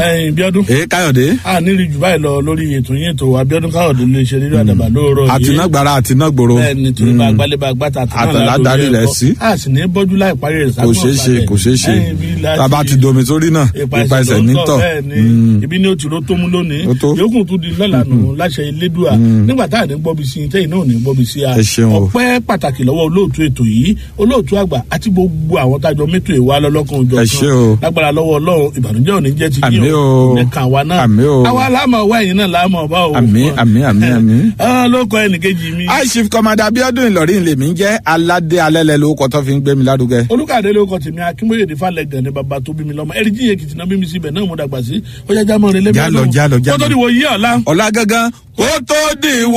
ẹyin bíọ́dún ee káyọ̀dé a nílì jù báyìí lọ lórí ètò yín ètò abiodun káyọ̀dé lè ṣe rírọ àdàbà lóòrọ̀ yìí àtinágbára àtinágbòro bẹ́ẹ̀ni torí bá gbálẹ̀ bá gbàtà Àtàlà darí rẹ̀ sí. a sì ní bọ́jú láì parí rẹ̀ kò ṣeé ṣe kò ṣeé ṣe tàbá ti domi sórí náà ipa ẹsẹ̀ nítọ̀ bẹ́ẹ̀ni ibi ní o ti ro tó mú lónìí Ó tó. yòókù tún di lọ́la nù láṣẹ elédùà nígbà tá à ní gbọ́bi sí i tẹ́yìn náà ò ní gbọ́bi sí a Ẹ ṣeun o. ọpẹ́ pàtàkì lọ́wọ́ olóòtú ètò yìí olóòtú àgbà àti gbogbo àwọn tájọ mẹ́tò ìwà lọ́lọ́kan òjò Ẹ ṣé o. lágbára lọ́wọ́ ọlọ́run ìbànújẹ́ ò ní jẹ́ ti Àmín o. nìkan àwa náà Àmín o. àwa láàmú ọwọ́ ẹ̀yìn náà láàmú ọba o Àmín, àmín, àmín, àmín. Ah, ló kọ ẹnìkejì mi high chief commander abiodun ìlọrin lèmi ń jẹ́ aládé alẹ́lẹ́ lórúkọ tó fi ń gbé mi lárugẹ. olùkàdé ló kọ tèmi akínbóyèdè falẹ gàn ní baba tó bí mi lọmọ ẹrí jíye kìtìnà bí mi síbẹ náà mo dàgbà sí ó yá jámọ rẹ lẹbi Jálọ, jálọ, jálọ. kótó ni wò yí ọ̀la. ọ̀la gangan kó tó dìwọ́.